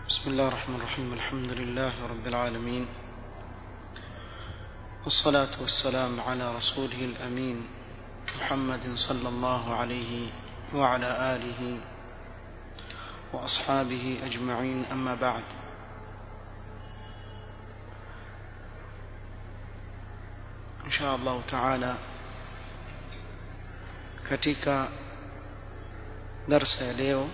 بسم الله الرحمن الرحيم الحمد لله رب العالمين والصلاة والسلام على رسوله الأمين محمد صلى الله عليه وعلى آله وأصحابه أجمعين أما بعد إن شاء الله تعالى katika darsa ya leo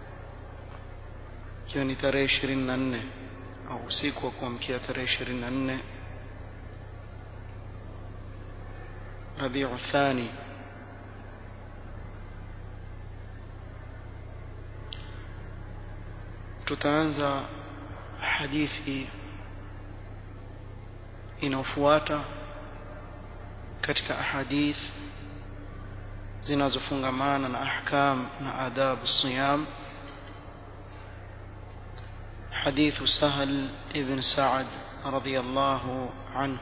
ikiwa ni tarehe ishirini na nne au usiku wa kuamkia tarehe ishirini na nne rabiu thani tutaanza hadithi inayofuata katika ahadith zinazofungamana na ahkam na adabu siyam حديث سهل ابن سعد رضي الله عنه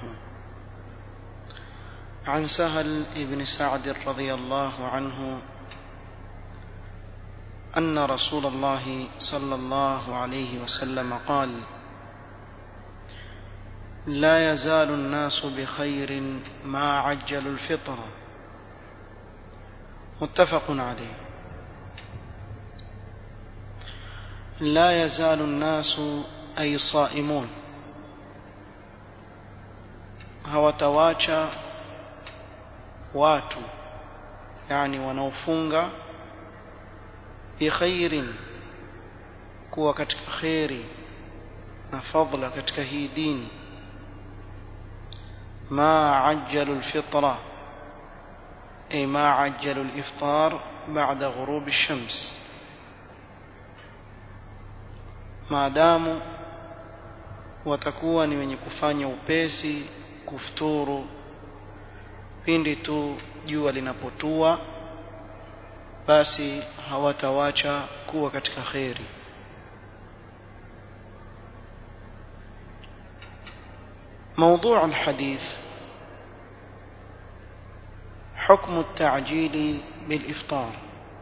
عن سهل ابن سعد رضي الله عنه أن رسول الله صلى الله عليه وسلم قال لا يزال الناس بخير ما عجلوا الفطر متفق عليه لا يزال الناس أي صائمون hawatawacha watu yani wanaofunga bikhairin kuwa katika kheri na fadla katika hii dini ma ajjalu alfitra ay ma ajjalu aliftar ba'da ghurub ash-shams maadamu watakuwa ni wenye kufanya upesi kufuturu pindi tu jua linapotua basi hawatawacha kuwa katika kheri موضوع الحديث حكم التعجيل بالإفطار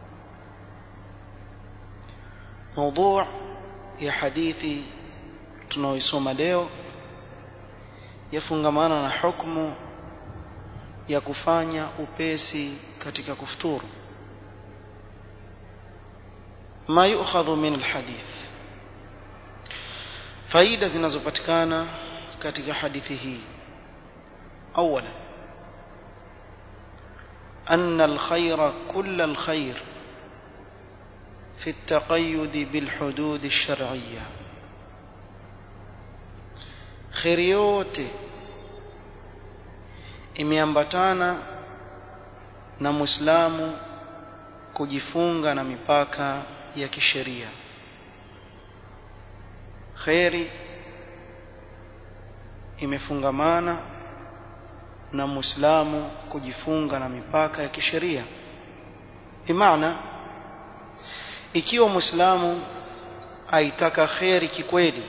موضوع ya hadithi tunaoisoma leo yafungamana na hukumu ya kufanya upesi katika kufuturu ma yu'khadhu min alhadith faida zinazopatikana katika hadithi hii awala أن الخير كل الخير في التقيد بالحدود الشرعية خير yote imeambatana na Muislamu kujifunga na mipaka ya kisheria khairi imefungamana na Muislamu kujifunga na mipaka ya kisheria bimaana ikiwa muislamu aitaka kheri kikweli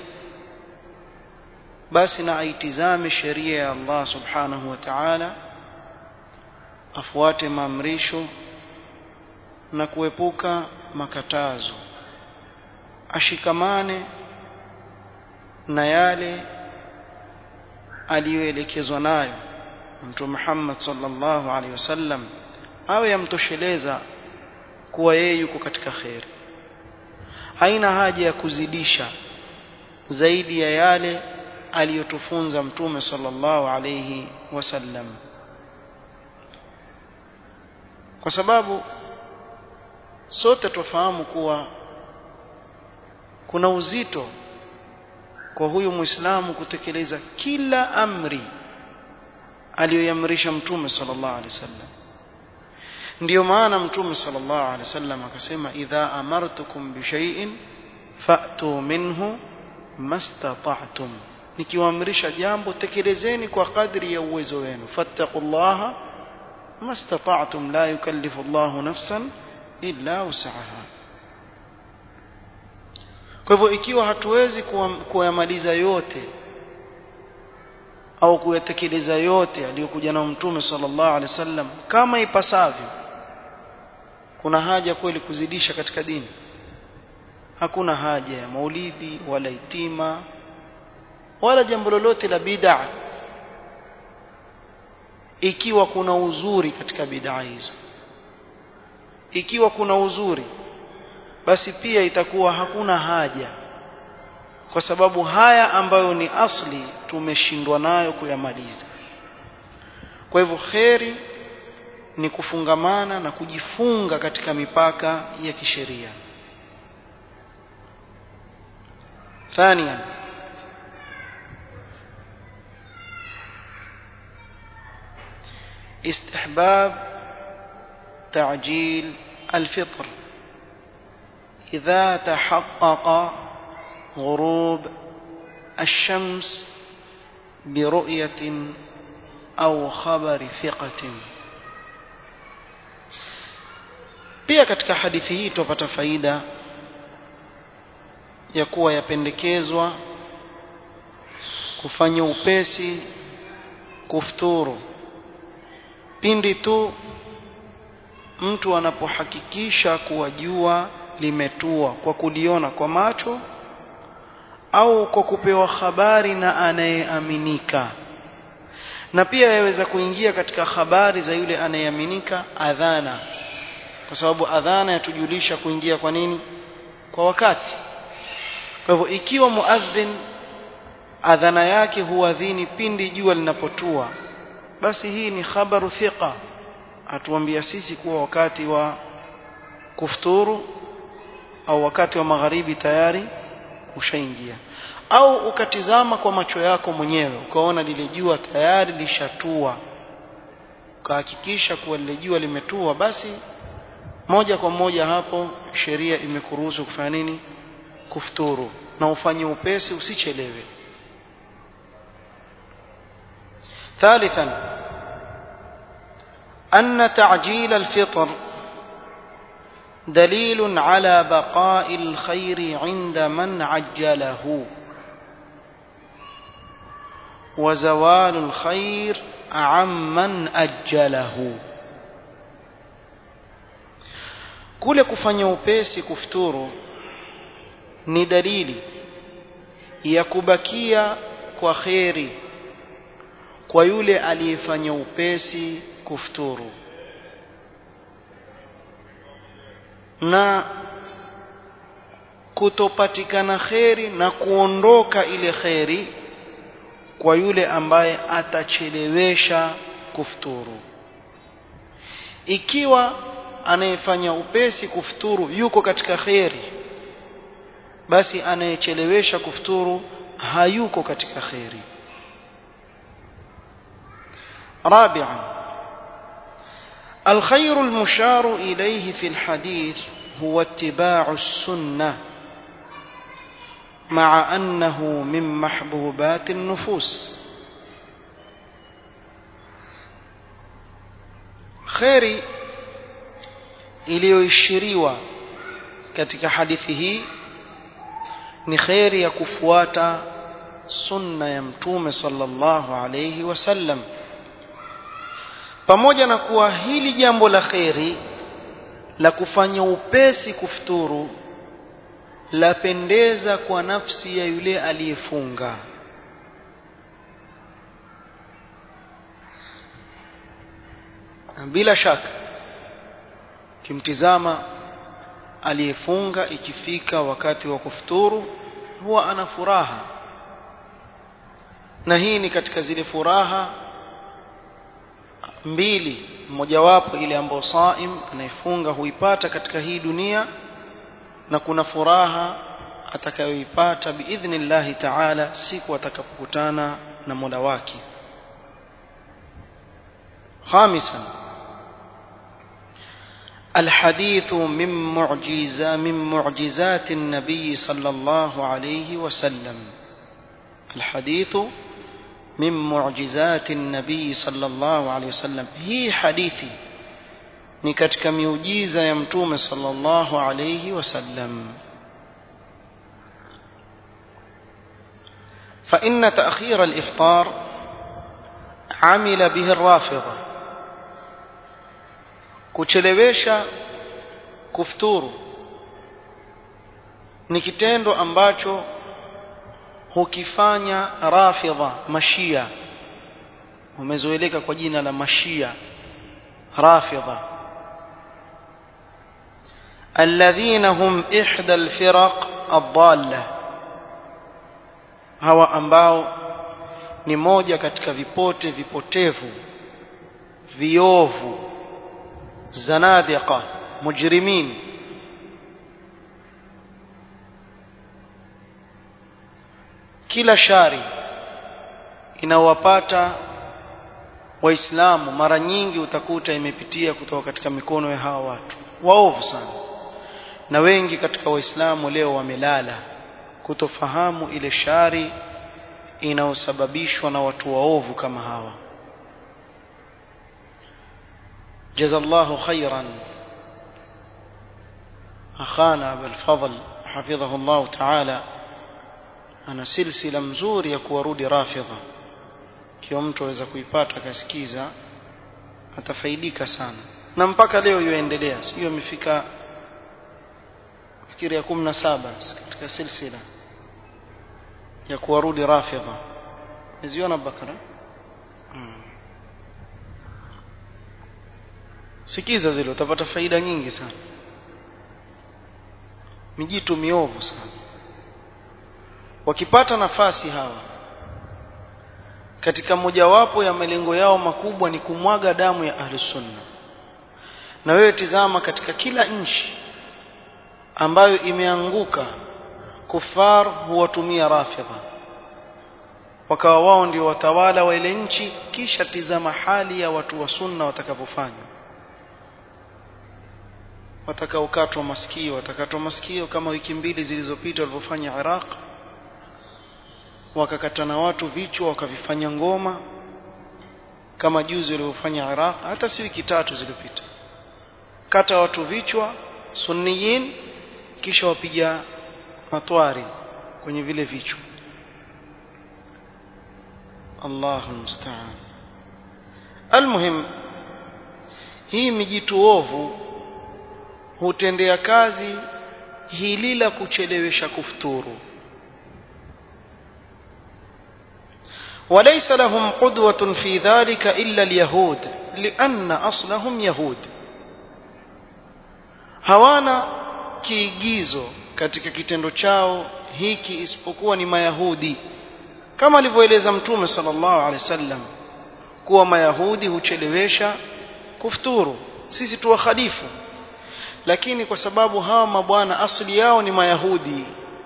basi na aitizame sheria ya Allah subhanahu wa ta'ala afuate maamrisho na kuepuka makatazo ashikamane na yale aliyoelekezwa nayo Mtume Muhammad sallallahu alaihi wasallam awe yamtosheleza kuwa yeye yuko katika kheri haina haja ya kuzidisha zaidi ya yale aliyotufunza mtume sallallahu alayhi wasallam kwa sababu sote tufahamu kuwa kuna uzito kwa huyu muislamu kutekeleza kila amri aliyoyamrisha mtume sallallahu alayhi wasallam ndiyo maana mtume sallallahu alaihi wasallam akasema idha amartukum bi shay'in fa'tu minhu mastata'tum nikiwaamrisha jambo tekelezeni kwa kadri ya uwezo wenu fattaqullaha mastata'tum la yukallifu Allahu nafsan illa wus'aha kwa hivyo ikiwa hatuwezi kuyamaliza yote au kuyatekeleza yote aliyokuja na mtume sallallahu alaihi wasallam kama ipasavyo kuna haja kweli kuzidisha katika dini hakuna haja ya maulidi wala itima wala jambo lolote la bid'a ikiwa kuna uzuri katika bid'a hizo ikiwa kuna uzuri basi pia itakuwa hakuna haja kwa sababu haya ambayo ni asli tumeshindwa nayo kuyamaliza kwa hivyo kheri ni kufungamana na kujifunga katika mipaka ya kisheria ثانيا استحباب تعجيل الفطر إذا تحقق غروب الشمس برؤية أو خبر ثقة pia katika hadithi hii tupata faida ya kuwa yapendekezwa kufanya upesi kufuturu pindi tu mtu anapohakikisha kuwa jua limetua kwa kuliona kwa macho au kwa kupewa habari na anayeaminika na pia yaweza kuingia katika habari za yule anayeaminika adhana kwa sababu adhana yatujulisha kuingia kwa nini kwa wakati kwa hivyo ikiwa muadhin adhana yake huadhini pindi jua linapotua basi hii ni khabaru thiqa atuambia sisi kuwa wakati wa kufuturu au wakati wa magharibi tayari ushaingia au ukatizama kwa macho yako mwenyewe ukaona lile jua tayari lishatua ukahakikisha kuwa lile jua limetua basi moja kwa moja hapo sheria imekuruhusu kufanya nini kufuturu na ufanye upesi usichelewe ثالثا أن تعجيل الفطر دليل على بقاء الخير عند من عجله وزوال الخير عمن أجله kule kufanya upesi kufuturu ni dalili ya kubakia kwa kheri kwa yule aliyefanya upesi kufuturu na kutopatikana kheri na kuondoka ile kheri kwa yule ambaye atachelewesha kufuturu ikiwa anayefanya upesi kufuturu yuko katika kheri basi anayechelewesha kufuturu hayuko katika kheri رابعا الخير المشار إليه في الحديث هو اتباع السنة مع أنه من محبوبات النفوس خيري iliyoishiriwa katika hadithi hii ni kheri ya kufuata sunna ya mtume sallallahu alayhi wasallam pamoja na kuwa hili jambo la kheri la kufanya upesi kufuturu lapendeza kwa nafsi ya yule aliyefunga bila shaka kimtizama aliyefunga ikifika wakati wa kufuturu huwa ana furaha na hii ni katika zile furaha mbili mojawapo ile ambayo saim anayefunga huipata katika hii dunia na kuna furaha atakayoipata biidhnillahi taala siku atakapokutana na mola wake خامسا الحديث من معجزة من معجزات النبي صلى الله عليه وسلم الحديث من معجزات النبي صلى الله عليه وسلم هي حديثي ni katika miujiza ya mtume sallallahu alayhi wasallam فإن تأخير الإفطار عمل به الرافضة kuchelewesha kufuturu ni kitendo ambacho hukifanya rafidha mashia umezoeleka kwa jina la mashia rafidha alladhina hum ihda alfiraq adalla hawa ambao ni moja katika vipote vipotevu viovu zanadiqa mujrimin kila shari inawapata waislamu mara nyingi utakuta imepitia kutoka katika mikono ya hawa watu waovu sana na wengi katika waislamu leo wamelala kutofahamu ile shari inayosababishwa na watu waovu kama hawa jazallahu khairan akhana abul fadl hafidhahu Allah ta'ala ana silsila mzuri ya kuwarudi rafidha kiwa mtu aweza kuipata akasikiza atafaidika sana na mpaka leo yuendelea sio amefika fikiri ya 17 katika silsila ya kuwarudi rafidha umeziona bakara hmm. sikiza zile utapata faida nyingi sana mijitu miovu sana wakipata nafasi hawa katika mojawapo ya malengo yao makubwa ni kumwaga damu ya ahli sunna na wewe tizama katika kila nchi ambayo imeanguka kufar huwatumia rafidha wakawa wao ndio watawala wa ile nchi kisha tizama hali ya watu wa sunna watakavyofanya watakaokatwa masikio watakatwa masikio kama wiki mbili zilizopita walivyofanya Iraq wakakata na watu vichwa wakavifanya ngoma kama juzi walivyofanya Iraq hata si wiki tatu zilizopita kata watu vichwa sunniyin kisha wapiga matwari kwenye vile vichwa Allahu musta'an almuhim hii mijitu ovu hutendea kazi hili la kuchelewesha kufuturu وليس لهم قدوة في ذلك إلا اليهود لأن أصلهم يهود hawana kiigizo katika kitendo chao hiki isipokuwa ni mayahudi kama alivyoeleza mtume sallallahu alaihi wasallam kuwa mayahudi huchelewesha kufuturu sisi tuwakhalifu lakini kwa sababu hawa mabwana asili yao ni mayahudi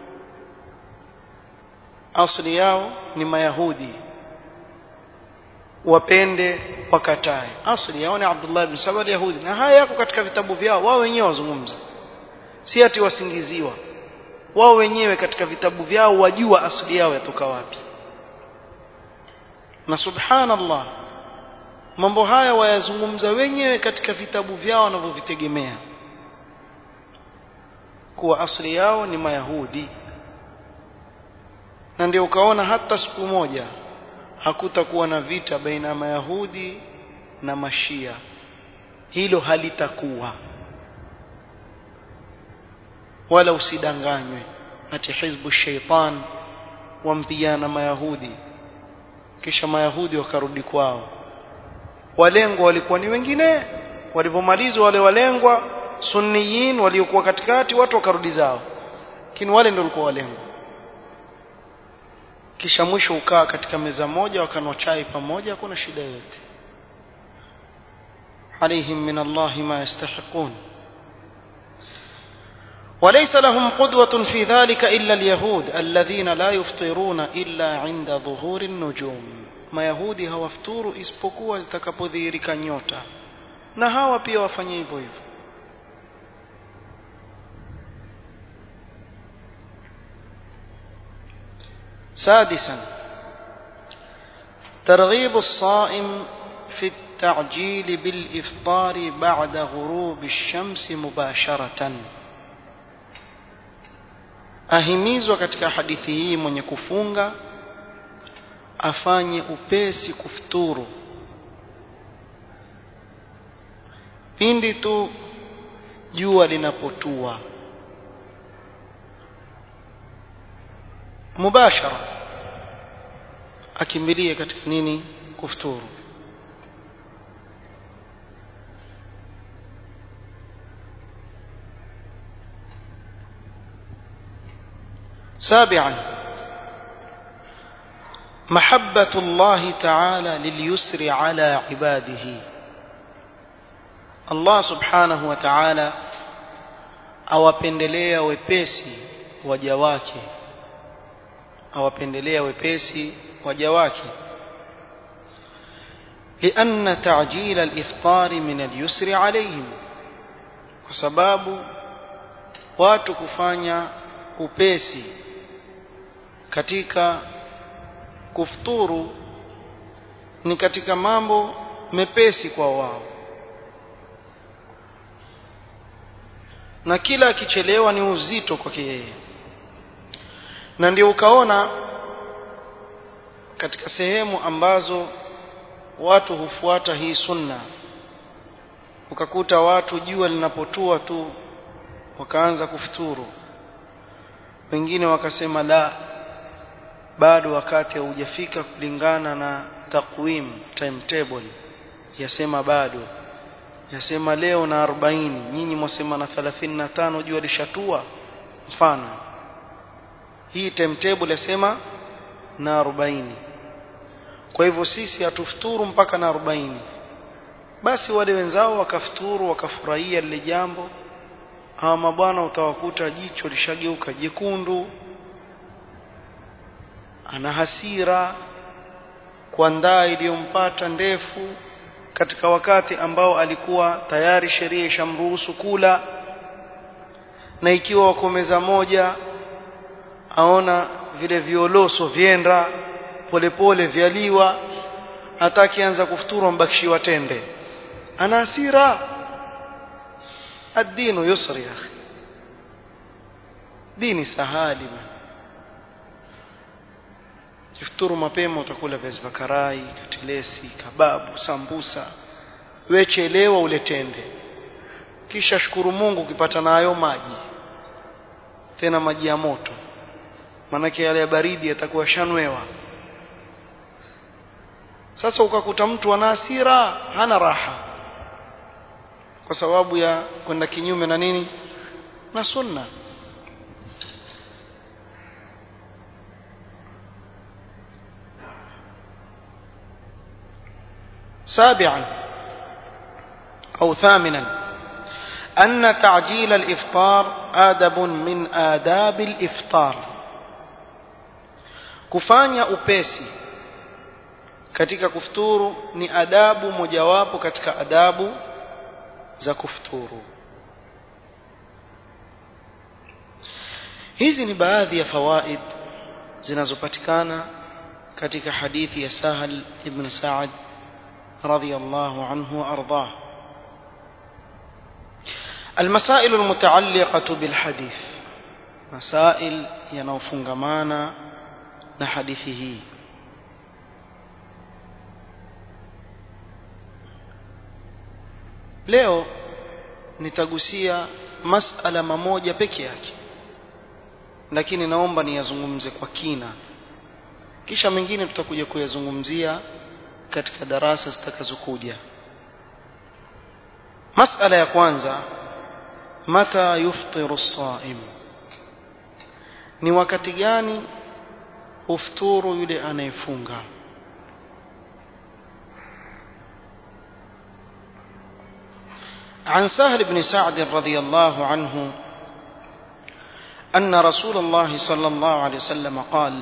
asili yao ni mayahudi wapende wakatae asili yao ni Abdullah ibn Saba yahudi na haya yako katika vitabu vyao wao wenyewe wazungumza si ati wasingiziwa wao wenyewe katika vitabu vyao wajua asili yao yatoka wapi na subhanallah mambo haya wayazungumza wenyewe katika vitabu vyao wanavyovitegemea kuwa asili yao ni mayahudi na ndio ukaona hata siku moja hakutakuwa na vita baina ya mayahudi na mashia hilo halitakuwa wala usidanganywe ati hizbu shaitan wampigana mayahudi kisha mayahudi wakarudi kwao walengwa walikuwa ni wengine walipomalizwa wale walengwa sunniyin waliokuwa katikati watu wakarudi zao lakini wale ndio walikuwa walengwa kisha mwisho ukaa katika meza moja wakanwa chai pamoja hakuna shida yoyote عليهم من الله ما يستحقون وليس لهم قدوة في ذلك إلا اليهود الذين لا يفطرون إلا عند ظهور النجوم ما يهودي هوافتور isipokuwa zitakapodhihirika nyota na hawa pia wafanye hivyo hivyo سادسا ترغيب الصائم في التعجيل بالإفطار بعد غروب الشمس مباشرة ahimizwa katika hadithi hii mwenye kufunga afanye upesi kufuturu pindi tu jua linapotua mubashara akimbilie katika nini kufuturu سابعا محبة الله تعالى لليسر على عباده الله سبحانه وتعالى awapendelea wepesi waja wake awapendelea wepesi waja wake لأن تعجيل الإفطار من اليسر عليهم kwa sababu watu kufanya upesi katika kufuturu ni katika mambo mepesi kwa wao na kila akichelewa ni uzito kwake yeye na ndio ukaona katika sehemu ambazo watu hufuata hii sunna ukakuta watu jua linapotua tu wakaanza kufuturu wengine wakasema la bado wakati haujafika kulingana na takwim timetable yasema bado yasema leo na 40 nyinyi mwasema na 35 jua lishatua mfano hii timetable yasema na 40 kwa hivyo sisi hatufuturu mpaka na 40 basi wale wenzao wakafuturu wakafurahia lile jambo hawa mabwana utawakuta jicho lishageuka jekundu ana hasira kwa ndaa iliyompata ndefu katika wakati ambao alikuwa tayari sheria ishamruhusu kula na ikiwa wako meza moja aona vile violoso vyenda polepole vyaliwa hata akianza kufuturu ambakishiwa tende ana hasira الدين يسر يا أخي dini sahali bana kifuturu mapema utakula viazi vya karai katilesi kababu sambusa wechelewa uletende kisha shukuru Mungu ukipata nayo maji tena maji ya moto maanake yale ya baridi yatakuwa shanwewa sasa ukakuta mtu ana hasira hana raha kwa sababu ya kwenda kinyume na nini na sunna سابعا أو ثامنا أن تعجيل الإفطار آدب من آداب الإفطار kufanya upesi katika kufuturu ni adabu mojawapo katika adabu za kufuturu hizi ni baadhi ya fawaid zinazopatikana katika hadithi ya Sahal ibn Sa'ad radhiyallahu anhu وارضاه المسائل المتعلقة بالحديث مسائل ينوفنغمانا na hadithi hii leo nitagusia masala mamoja peke yake lakini naomba niyazungumze kwa kina kisha mengine tutakuja kuyazungumzia katika darasa zitakazokuja masala ya kwanza mata yuftiru as-saim ni wakati gani ufuturu yule anayefunga عن سهل بن سعد رضي الله عنه أن رسول الله صلى الله عليه وسلم قال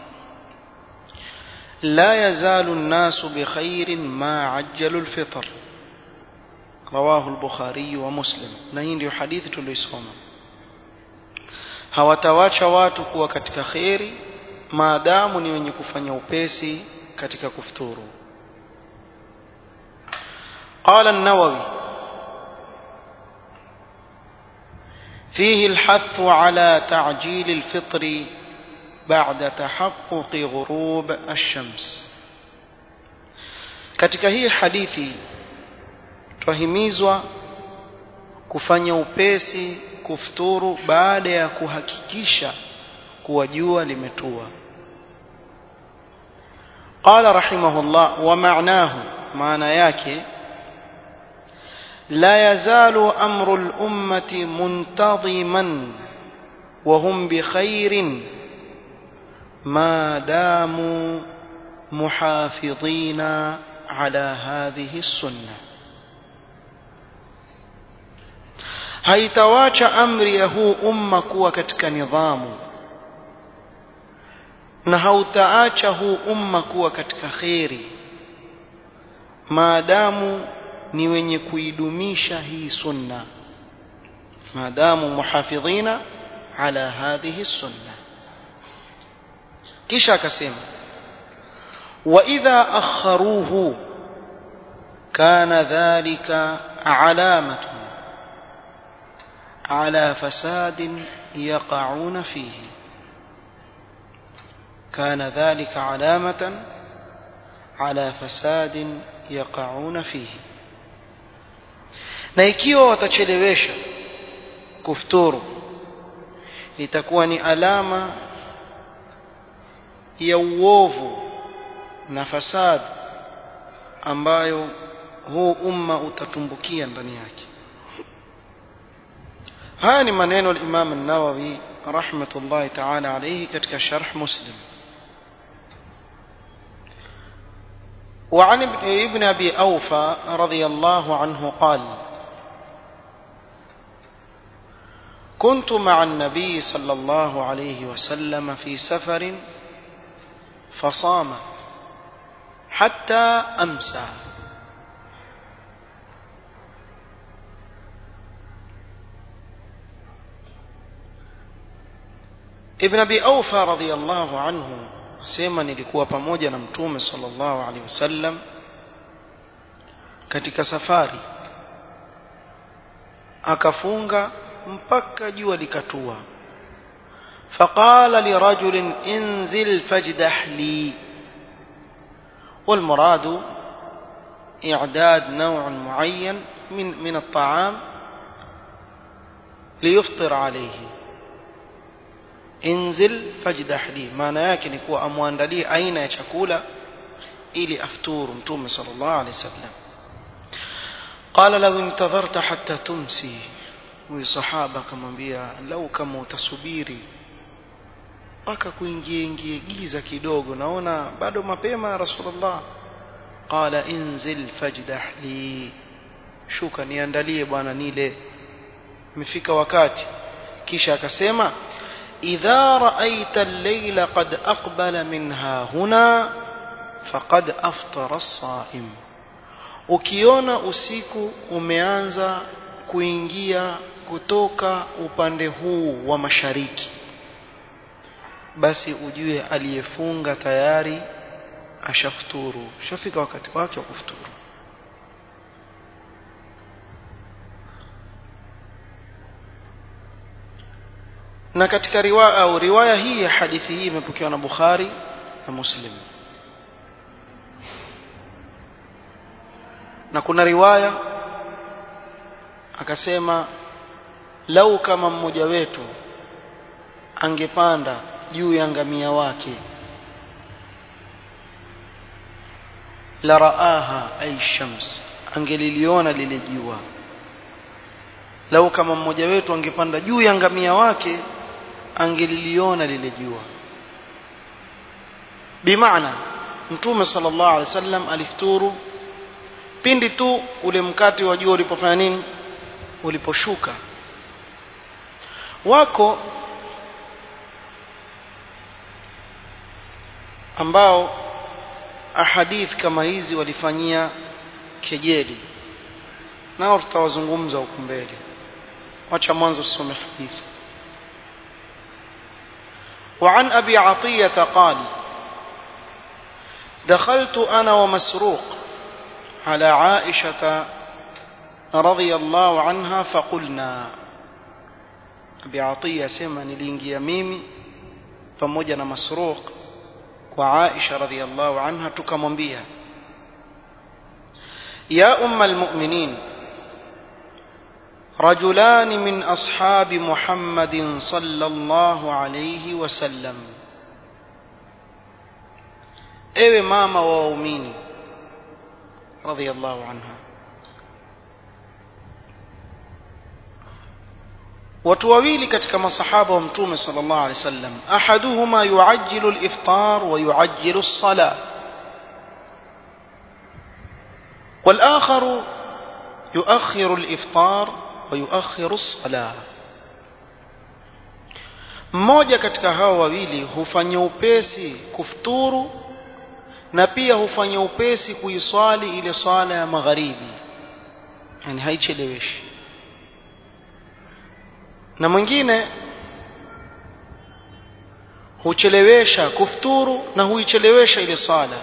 لا يزال الناس بخير ما عجلوا الفطر رواه البخاري ومسلم نهين حديث tulisoma hawatawacha watu kuwa katika kheri maadamu ni wenye kufanya upesi katika kufuturu قال النووي فيه الحث على تعجيل الفطر بعد تحقق غروب الشمس katika hii hadithi twahimizwa kufanya upesi kufuturu baada ya kuhakikisha kuwa jua limetua قال رحمه الله ومعناه معنى yake لا يزال أمر الأمة منتظما وهم بخير ما داموا محافظين على هذه السنة haitawacha amri ya huu umma kuwa katika nidhamu na hautaacha huu umma kuwa katika kheri maadamu ni wenye kuidumisha hii sunna maadamu muhafidhina ala hadhihi sunna kisha akasema wa idha akharuhu kana dhalika alamatu ala fasadin yaqauna fihi كان ذلك علامة على فساد يقعون فيه na ikiwa watachelewesha kufuturu itakuwa ni alama ya uovu na fasad ambayo huu umma utatumbukia ndani yake haya ni maneno al-Imam an-Nawawi rahmatullahi ta'ala alayhi katika sharh Muslim وعن ابن ابي اوفى رضي الله عنه قال كنت مع النبي صلى الله عليه وسلم في سفر فصام حتى امسى ابن ابي اوفى رضي الله عنه sema nilikuwa pamoja na mtume sallallahu alaihi wasallam katika safari akafunga mpaka jua likatua فقال لرجل انزل فاجدح لي والمراد إعداد نوع معين من من الطعام ليفطر عليه inzil fajdah li maana yake ni kuwa amwandalie aina ya chakula ili afturu mtume sallallahu alaihi wasallam qala law intadharta hatta tumsi huyu sahaba akamwambia lau kama utasubiri mpaka kuingie ingie giza kidogo naona bado mapema ya rasulullah qala inzil fajdah li shuka niandalie bwana nile imefika wakati kisha akasema إذا رأيت الليل قد أقبل منها هنا فقد أفطر الصائم ukiona usiku umeanza kuingia kutoka upande huu wa mashariki basi ujue aliyefunga tayari ashafuturu shafika wakati wake wa kufuturu na katika riwaya au riwaya hii ya hadithi hii imepokewa na Bukhari na Muslim na kuna riwaya akasema lau kama mmoja wetu angepanda juu ya ngamia wake la raaha ay shams angeliliona lile jua lau kama mmoja wetu angepanda juu ya ngamia wake angeliliona lile jua bimaana mtume sallallahu alaihi wasallam alifuturu pindi tu ule mkate wa jua ulipofanya nini uliposhuka wako ambao ahadith kama hizi walifanyia kejeli nao tutawazungumza huku mbele wacha mwanzo tusome hadithi وعن أبي عطية قال دخلت أنا ومسروق على عائشة رضي الله عنها فقلنا أبي عطية سمع نلينجي ميمي pamoja na masruq kwa Aisha radhiallahu anha tukamwambia ya umma almu'minin رجلان من أصحاب محمد صلى الله عليه وسلم ewe mama wa waumini radhiallahu anha watu wawili katika masahaba wa mtume sallallahu alaihi wasallam ahaduhuma yuajjilu al-iftar wa yuajjilu as-salah والآخر يؤخر الإفطار ويؤخر الصلاة mmoja katika hao wawili hufanya upesi kufuturu na pia hufanya upesi kuiswali ile swala ya magharibi yani haicheleweshi na mwingine huchelewesha kufuturu na huichelewesha ile swala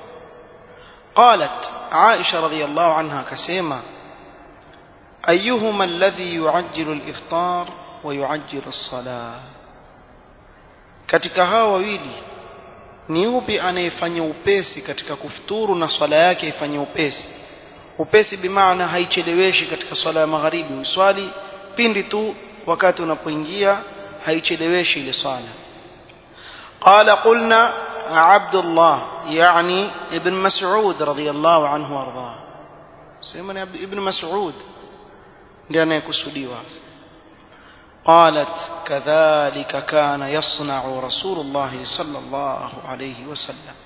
qalat aisha radhiyallahu anha akasema ayuhuma alladhi yuajjilu al-iftar wa yuajjilu as-salah katika hawa wawili ni upi anayefanya upesi katika kufuturu na swala yake ifanye upesi upesi bimaana haicheleweshi katika swala ya magharibi uswali pindi tu wakati unapoingia haicheleweshi ile swala قال قلنا عبد الله يعني ابن مسعود رضي الله عنه وارضاه سيما ابن مسعود ndiye anayekusudiwa قالت كذلك كان يصنع رسول الله صلى الله عليه وسلم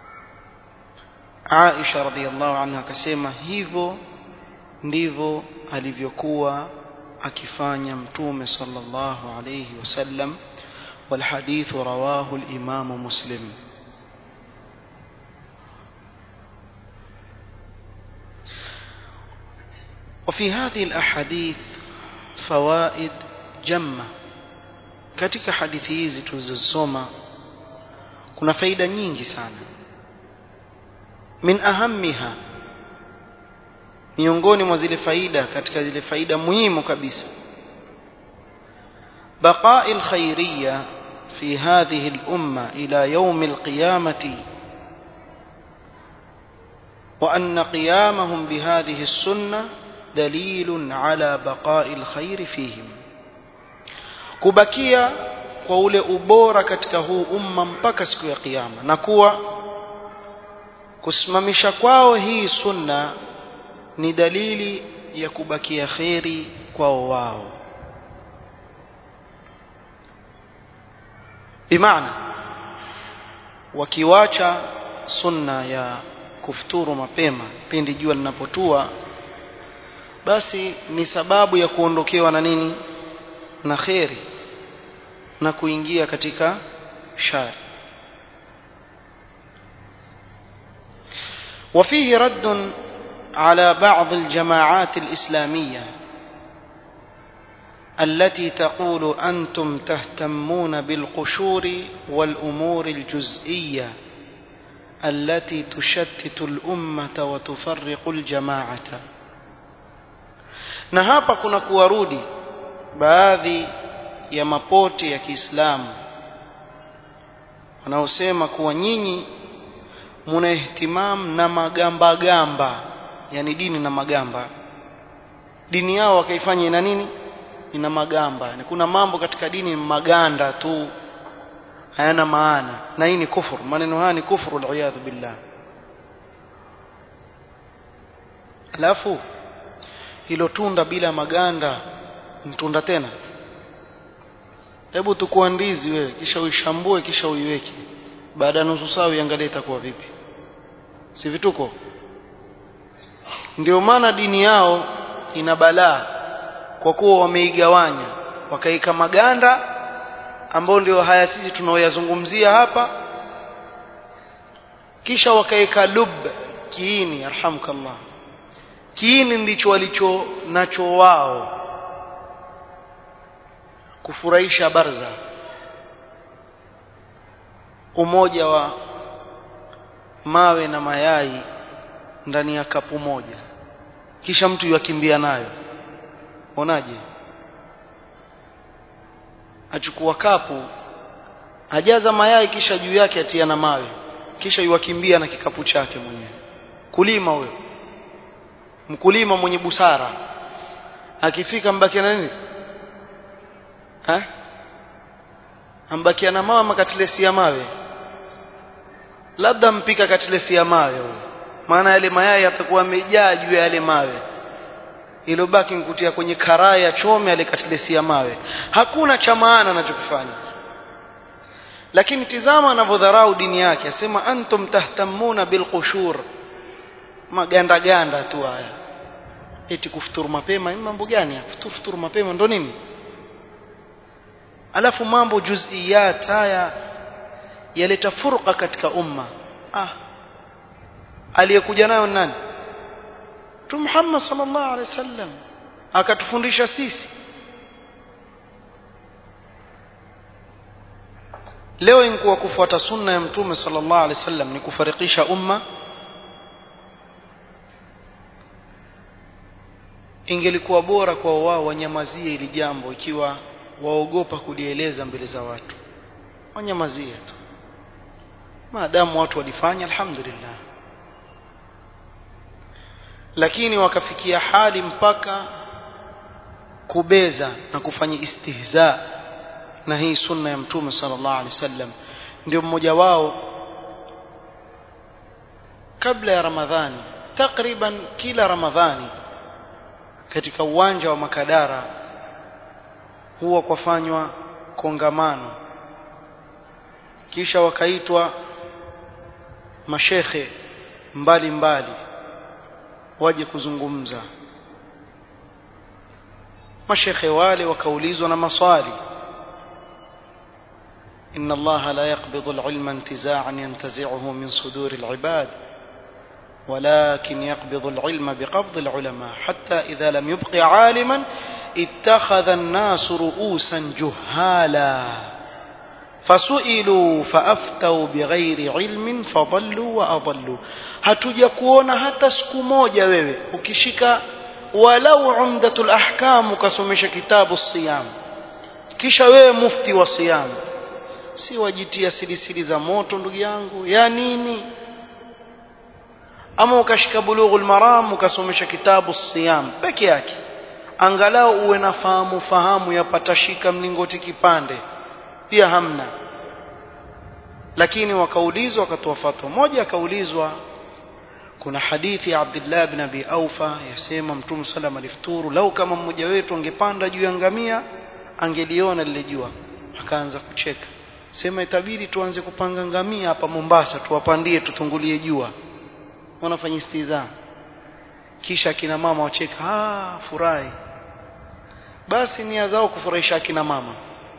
عائشة رضي الله عنها كسيما hivyo ndivyo alivyokuwa akifanya mtume sallallahu alayhi wasallam والحديث رواه الإمام مسلم وفي هذه الأحاديث فوائد جمة katika hadithi hizi tulizosoma kuna faida nyingi sana min ahammiha miongoni mwa zile faida katika zile faida muhimu kabisa بقاء الخيرية في هذه الأمة إلى يوم القيامة وأن قيامهم بهذه السنة دليل على بقاء الخير فيهم kubakia kwa ule ubora katika huu umma mpaka siku ya kiyama na kuwa kusimamisha kwao hii sunna ni dalili ya kubakia kheri kwao wao bimaana wakiwacha sunna ya kufuturu mapema pindi jua linapotua basi ni sababu ya kuondokewa na nini na kheri na kuingia katika shari وفيه رد على بعض الجماعات الإسلامية التي تقول أنتم تهتمون بالقشور والأمور الجزئية التي تشتت الأمة وتفرق الجماعة na hapa kuna kuwarudi baadhi ya mapote ya Kiislamu wanaosema kuwa nyinyi muna ihtimam na magamba gamba yani dini na magamba dini yao wakaifanya ina nini ina magamba yani kuna mambo katika dini maganda tu hayana maana na hii ni kufuru maneno haya ni kufuru aliyadhu billah alafu hilo tunda bila maganda mtunda tena hebu tukua ndizi wewe kisha uishambue kisha uiweke baada ya nusu saa uiangalie itakuwa vipi si vituko ndio maana dini yao ina balaa kwa kuwa wameigawanya wakaika maganda ambao ndio haya sisi tunaoyazungumzia hapa kisha wakaeka lub kiini arhamkallah kiini ndicho walicho nacho wao kufurahisha barza umoja wa mawe na mayai ndani ya kapu moja kisha mtu yakimbia nayo onaje achukua kapu ajaza mayai kisha juu yake atia na mawe kisha yuwakimbia na kikapu chake mwenyewe kulima huyo mkulima mwenye busara akifika mbakia na nini ha ambakia na mawe ama katilesi ya mawe labda mpika katilesi ya mawe huyo maana yale mayai yatakuwa yamejaa juu ya yale mawe ilobaki nkutia kwenye karaa ya chome ale katilesi ya mawe hakuna cha maana anachokifanya lakini tizama anavyodharau dini yake asema antum tahtamuna bilqushur maganda ganda tu haya eti kufuturu mapema ni mambo gani ya kufuturu futuru mapema ndo nini alafu mambo juziyat haya yaleta furqa katika umma ah aliyekuja nayo nani tu Muhammad sallallahu alaihi wasallam akatufundisha sisi leo inkuwa kufuata sunna ya mtume sallallahu alaihi wasallam ni kufarikisha umma ingelikuwa bora kwa wao wanyamazie ili jambo ikiwa waogopa kulieleza mbele za watu wanyamazie tu maadamu watu walifanya alhamdulillah lakini wakafikia hali mpaka kubeza na kufanya istihza na hii sunna ya mtume sallallahu alaihi wasallam ndio mmoja wao kabla ya ramadhani takriban kila ramadhani katika uwanja wa makadara huwa kwafanywa kongamano kisha wakaitwa mashekhe mbali mbali waje kuzungumza mashekhe wale wakaulizwa na maswali إن الله لا يقبض العلم انتزاعا ينتزعه من صدور العباد ولكن يقبض العلم بقبض العلماء حتى إذا لم يبق عالما اتخذ الناس رؤوسا جهالا فسئلوا فأفتوا بغير علم فضلوا وأضلوا hatuja kuona hata siku moja wewe ukishika walau umdatul ahkam ukasomesha kitabu siyam kisha wewe mufti wa siyam si wajitia silisili za moto ndugu yangu ya nini ama ukashika bulughul maram ukasomesha kitabu siyam peke yake angalau uwe na fahamu fahamu yapatashika mlingoti kipande pia hamna lakini wakaulizwa wakatoa fatwa moja akaulizwa kuna hadithi ya Abdullah ibn Abi Aufa yasema Mtume sallam alifuturu lau kama mmoja wetu angepanda juu ya ngamia angeliona lile jua akaanza kucheka sema itabidi tuanze kupanga ngamia hapa Mombasa tuwapandie tutungulie jua wanafanya istiza kisha kina mama wacheka ah furahi basi nia zao kufurahisha akina mama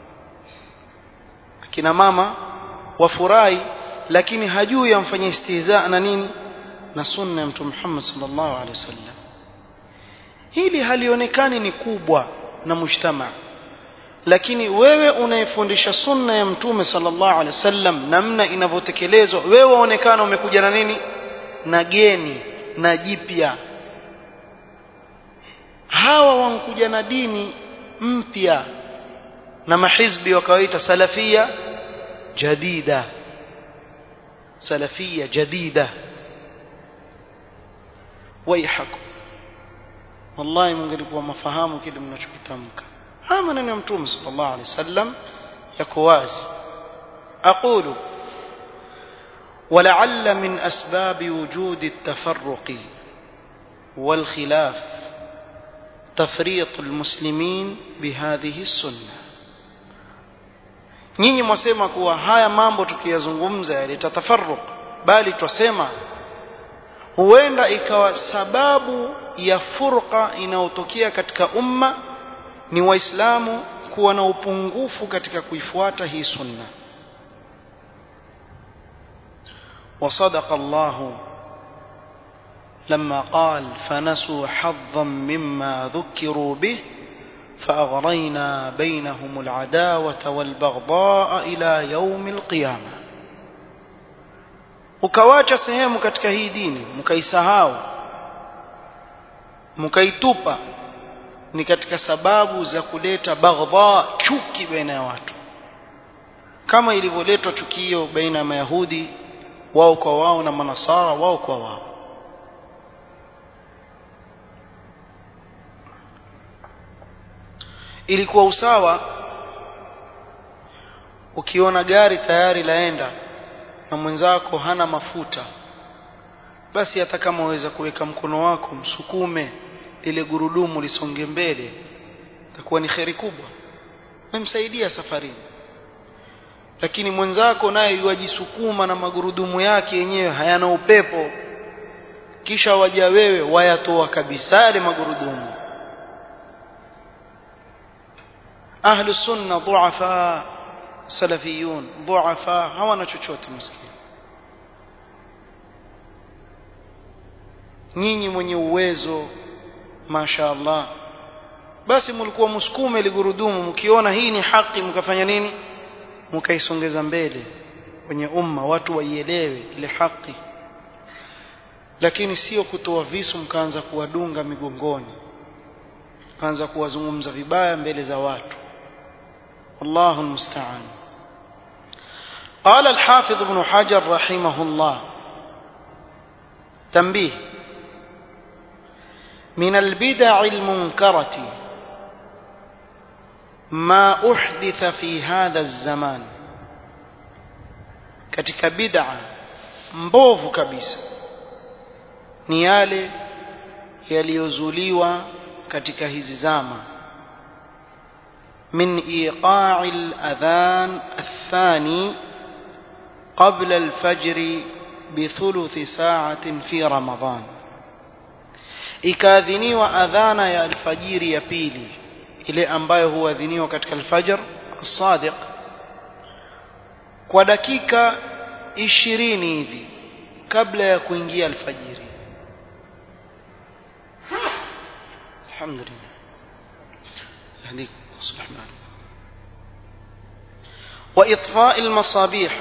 akina mama wafurahi lakini hajui amfanya istihza na nini na sunna ya mtume Muhammad sallallahu alaihi wasallam hili halionekani ni kubwa na mujtama lakini wewe unayefundisha sunna ya mtume sallallahu alaihi wasallam namna inavyotekelezwa wewe waonekana umekuja na nini na geni na jipya hawa wankuja na dini mpya na mahizbi wakawaita salafia jadida salafia jadida waihakum wallahi mungelikuwa mafahamu kile mnachokitamka haya maneno ya mtume sallallahu alaihi wasallam yako wazi aqulu ولعل من أسباب وجود التفرق والخلاف تفريط المسلمين بهذه السنة nyinyi mwasema kuwa haya mambo tukiyazungumza yaleta tafarruq bali twasema huenda ikawa sababu ya furqa inayotokea katika umma ni waislamu kuwa na upungufu katika kuifuata hii sunna وصدق الله لما قال فنسوا حظا مما ذكروا به فأغرينا بينهم العداوة والبغضاء إلى يوم القيامة ukawacha sehemu katika hii dini mkaisahau mkaitupa ni katika sababu za kuleta baghdha chuki baina ya watu kama ilivyoletwa chukio baina ya mayahudi wao kwa wao na manasara wao kwa wao ilikuwa usawa ukiona gari tayari laenda na mwenzako hana mafuta basi hata kama waweza kuweka mkono wako msukume ile gurudumu lisonge mbele itakuwa ni kheri kubwa memsaidia safarini lakini mwenzako naye yuwajisukuma na magurudumu yake yenyewe hayana upepo kisha waja wewe wayatoa kabisa yale magurudumu ahlu sunna dhuafa salafiyun dhuafa hawana chochote maskini nyinyi mwenye uwezo masha Allah basi mlikuwa msukume ligurudumu mkiona hii ni haki mkafanya nini mkaisongeza mbele kwenye umma watu waielewe ile haki lakini sio kutoa visu mkaanza kuwadunga migongoni kaanza kuwazungumza vibaya mbele za watu wallahu almusta'an قال الحافظ ابن حجر رحمه الله تنبيه من البدع المنكرة ما أحدث في هذا الزمان katika bid'a mbovu kabisa ni yale yaliyozuliwa katika hizi zama min iqa'i al-adhan athani qabla al-fajr bithuluthi sa'atin fi ramadan ikaadhiniwa adhana ya alfajiri ya pili ile ambayo huadhiniwa katika alfajr as-sadiq kwa dakika ishirini hivi kabla ya kuingia alfajiri alhamdulillah yahdikum yuslih malik وإطفاء المصابيح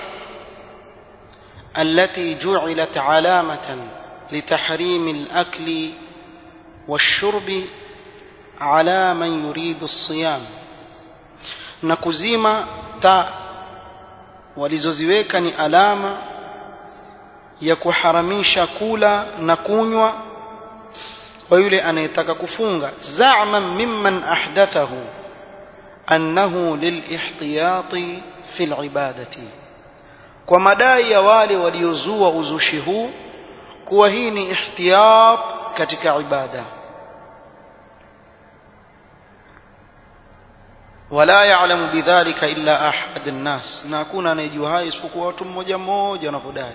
التي جعلت علامة لتحريم الأكل والشرب على من يريد الصيام نكزيما تا walizoziweka ni alama ya kuharamisha kula na kunywa kwa yule anayetaka kufunga za'man mimman ahdathahu annahu lilihtiyati fi alibadati kwa madai ya wale waliozua uzushi huu kuwa hii ni ihtiyat katika ibada wala ya'lamu bidhalika illa ahad an-nas na hakuna anayejua hayo isipokuwa watu mmoja mmoja wanavyodai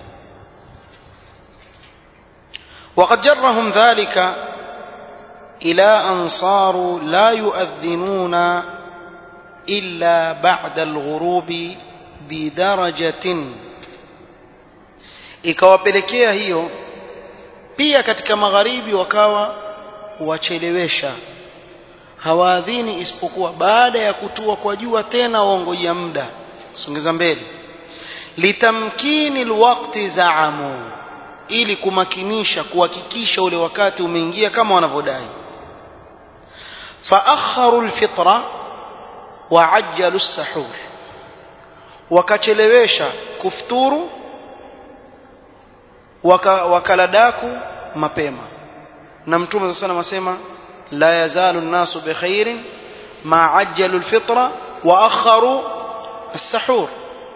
وقد جرهم ذلك إلى أن صاروا لا يؤذنون إلا بعد الغروب بدرجة ikawapelekea hiyo pia katika magharibi wakawa wachelewesha hawaadhini isipokuwa baada ya kutua kwa jua tena waongojea muda songeza mbele litamkini alwaqti zaamu ili kumakinisha kuhakikisha ule wakati umeingia kama wanavyodai faakharu alfitra waajjalu as-sahur wakachelewesha kufuturu waka, wakaladaku mapema na mtume sana anasema la yazalu an-nasu bikhairin ma ajjalu al-fitra wa akharu as-sahur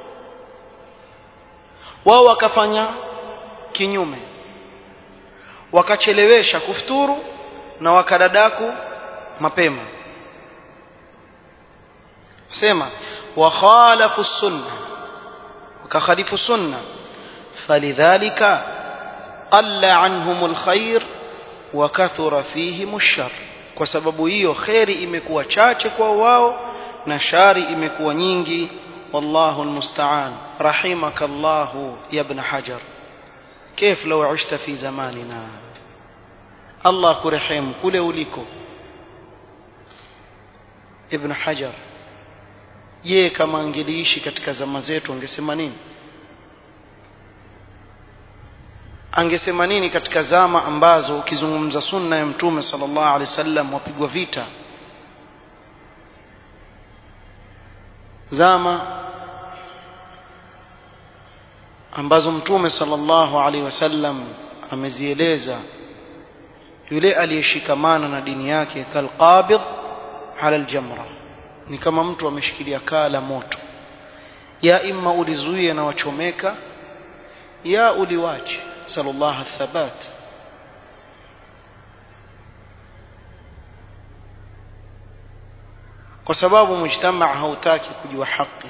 wao wakafanya kinyume wakachelewesha kufuturu na wakadadaku mapema sema wa khalafu sunna wakakhalifu sunna falidhalika qalla anhum alkhair wa kathura fihim ash-shar kwa sababu hiyo khairi imekuwa chache kwa wao na shari imekuwa nyingi wallahu almusta'an rahimaka Allah ya ibn hajar كيف لو عشت في زماننا الله كرحم كله uliko ibn hajar je kama angeliishi katika zama zetu angesema nini angesema nini katika zama ambazo ukizungumza sunna ya mtume sallallahu alaihi wasallam wapigwa vita zama ambazo mtume sallallahu alaihi wasallam amezieleza yule aliyeshikamana na dini yake kalqabid ala aljamra ni kama mtu ameshikilia kaa la moto ya imma ulizuie na wachomeka ya uliwache sallallahu thabat kwa sababu mujtamaa hautaki kujua haki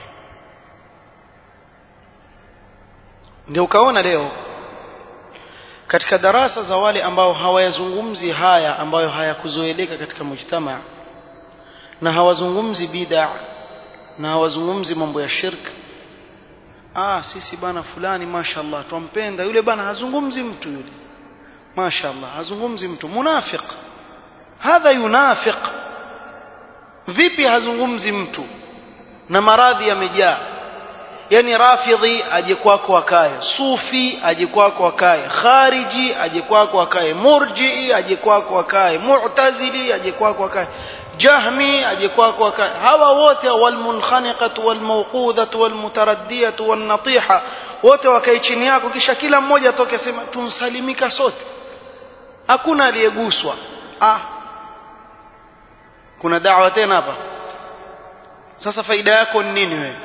ndio ukaona leo katika darasa za wale ambao hawayazungumzi haya ambayo hayakuzoeleka katika mujtamaa na hawazungumzi bid'a na hawazungumzi mambo ya shirk ah sisi bana fulani mashallah twampenda yule bana hazungumzi mtu yule mashallah hazungumzi mtu munafiq hadha yunafiq vipi hazungumzi mtu na maradhi yamejaa yani rafidhi aje kwako akae sufi aje kwako akae khariji aje kwako akae murji'i aje kwako akae mu'tazili aje kwako akae jahmi aje kwako akae hawa wote walmunkhaniqatu walmawqudhatu walmutaraddiyatu wannatiha wote wakae chini yako kisha kila mmoja atoke sema tunsalimika sote hakuna aliyeguswa ah kuna dawa tena hapa sasa faida yako ni nini wewe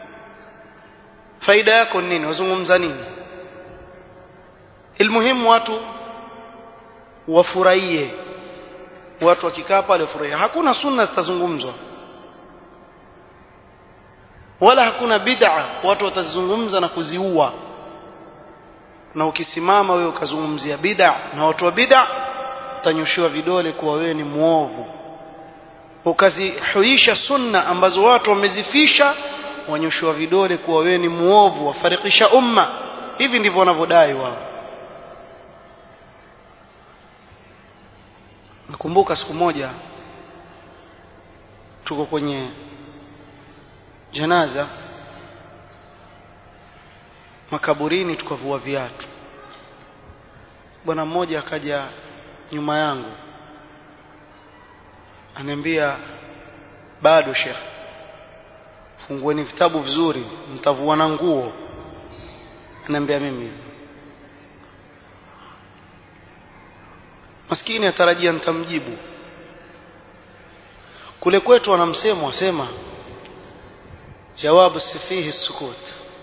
faida yako ni nini wazungumza nini ilmuhimu watu wafurahie watu wakikaa pale wafurahie hakuna sunna zitazungumzwa wala hakuna bid'a watu watazungumza na kuziua na ukisimama wewe ukazungumzia bid'a na watu wa bid'a utanyoshiwa vidole kuwa wewe ni muovu ukazihuisha sunna ambazo watu wamezifisha wanyoshiwa vidole kuwa wewe ni muovu wafarikisha umma hivi ndivyo wanavyodai wao nakumbuka siku moja tuko kwenye janaza makaburini tukavua viatu bwana mmoja akaja nyuma yangu ananiambia bado shekh fungueni vitabu vizuri mtavua na nguo ananiambia mimi maskini atarajia nitamjibu kule kwetu wanamsemo wasema jawabu safihi sukut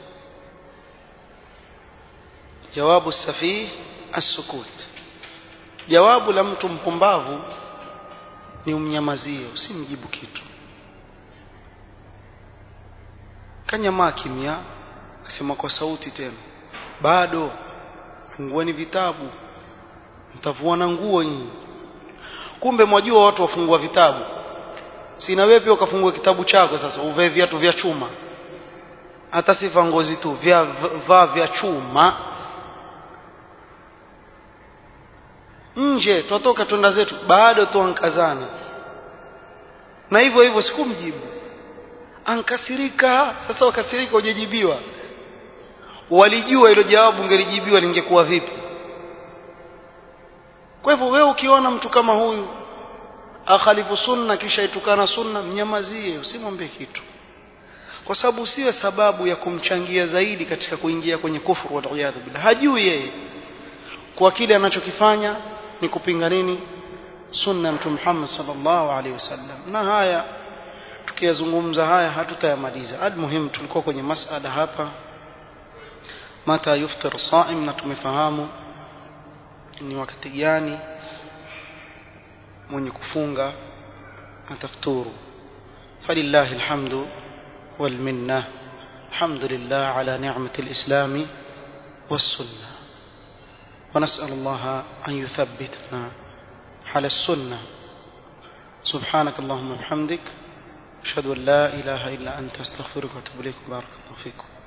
jawabu safihi as-sukut jawabu la mtu mpumbavu ni umnyamazie usimjibu kitu kanyamaa kimya akasema kwa sauti tena bado fungueni vitabu mtavua na nguo nyinyi kumbe mwajua watu wafungua vitabu sina wewe pia ukafungua kitabu chako sasa uvae viatu vya chuma hata sifa ngozi tu vya vaa vya chuma nje twatoka twenda zetu bado tuankazana na hivyo hivyo sikumjibu ankasirika sasa wakasirika hujajibiwa walijua hilo jawabu ungelijibiwa lingekuwa vipi kwa hivyo wewe ukiona mtu kama huyu akhalifu sunna kisha itukana sunna mnyamazie usimwambie kitu kwa sababu usiwe sababu ya kumchangia zaidi katika kuingia kwenye kufuru waliyadhu billah hajui yeye kwa kile anachokifanya ni kupinga nini sunna mtume Muhammad sallallahu alaihi wasallam na haya tukiyazungumza haya hatutayamaliza almuhim tulikuwa kwenye masala hapa mata yuftir saim na tumefahamu ni wakati gani mwenye kufunga atafuturu falillahi alhamdu والمنة الحمد لله على نعمة الإسلام والسنة ونسأل الله أن يثبتنا على السنة سبحانك اللهم وبحمدك أشهد أن لا إله إلا أنت أستغفرك وأتوب إليك بارك الله فيكم